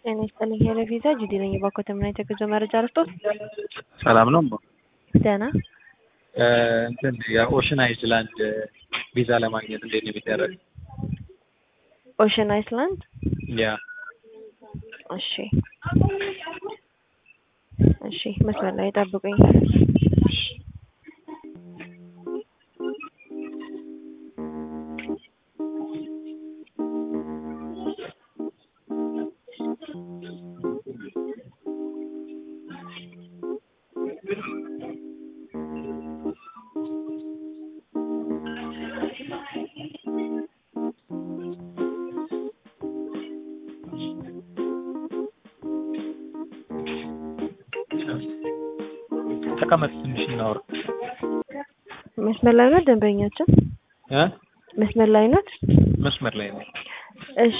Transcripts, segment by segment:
ጤና ይስጥልኝ ሄሎ ቪዛ ጁዲ ነኝ። ባኮተ ምን አይነት የጉዞ መረጃ ረስቶት? ሰላም ነው። ደህና እንትን የኦሽን አይስላንድ ቪዛ ለማግኘት እንዴት ነው የሚደረግ? ኦሽን አይስላንድ። ያ እሺ እሺ፣ መስመር ላይ ጠብቁኝ። ተቀመጥ ትንሽ እናወራ። መስመር ላይ ነው ደንበኛችን? እ መስመር ላይ ናት? መስመር ላይ ነው። እሺ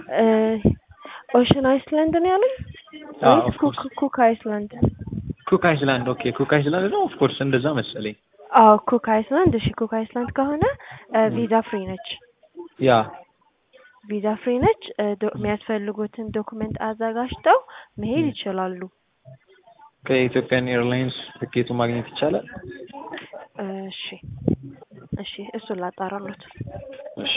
ኦሽን አይስላንድ ነው ያሉኝ? አዎ፣ ወይስ of course። ኩክ ኩክ አይስላንድ? ኩክ አይስላንድ ኦኬ። ኩክ አይስላንድ ነው ኦፍ ኮርስ እንደዛ መሰለኝ። አዎ ኩክ አይስላንድ። እሺ ኩክ አይስላንድ ከሆነ ቪዛ ፍሪ ነች። ያ ቪዛ ፍሪ ነች። እ ዶ- የሚያስፈልጉትን ዶክመንት አዘጋጅተው መሄድ ይችላሉ። ከኢትዮጵያን ኤርላይንስ ትኬቱ ማግኘት ይቻላል? እሺ እሺ፣ እሱን ላጣራሉት። እሺ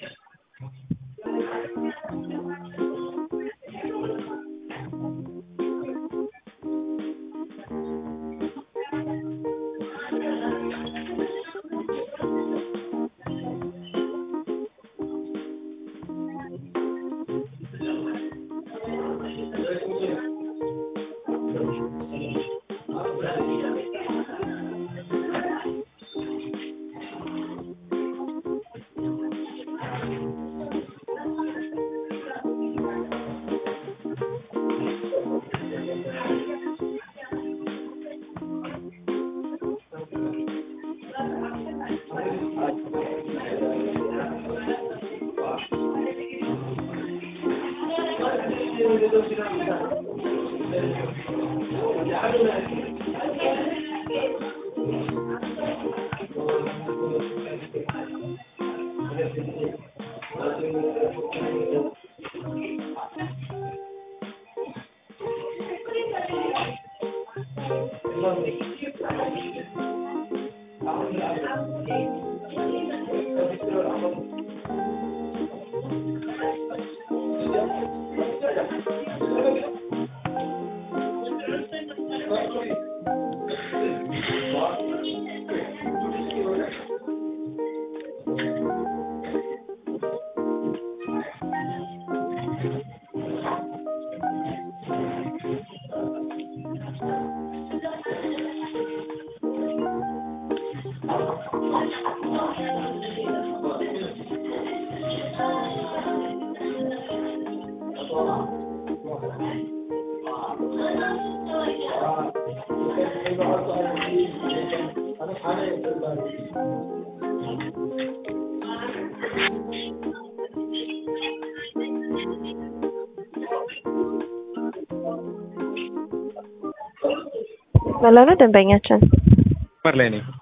መላ ነው ደንበኛችን። መስመር ላይ ነኝ።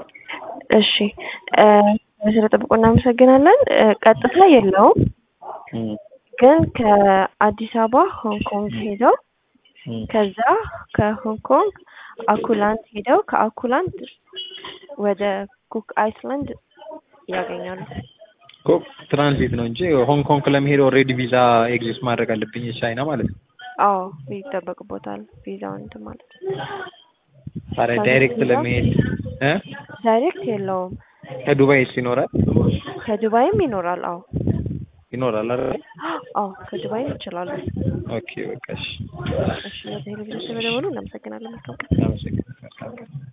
እሺ እ ስለጠብቁ እናመሰግናለን። እ ቀጥታ የለውም እም፣ ግን ከአዲስ አበባ ሆንግ ኮንግ ሄደው እም። ከዛ ከሆንግ ኮንግ አኩላንድ ሄደው ከአኩላንድ ወደ ኩክ አይስላንድ ያገኛሉ። ኮ ትራንዚት ነው እንጂ ሆንግ ኮንግ ለመሄድ ኦልሬዲ ቪዛ ኤግዚስት ማድረግ አለብኝ ቻይና ማለት ነው። አዎ ይጠበቅቦታል ቪዛውን እንትን ማለት ነው። ታዲያ ዳይሬክት ለመሄድ እ ዳይሬክት የለውም። ከዱባይስ ይኖራል ከዱባይም ይኖራል። አዎ ይኖራል አይደል? አዎ ከዱባይም ይችላሉ። ኦኬ በቃ እሺ። እሺ ወደ ቴሌቪዥን ተመደወሉ። እናመሰግናለን። መልካም ቀን። አመሰግናለሁ።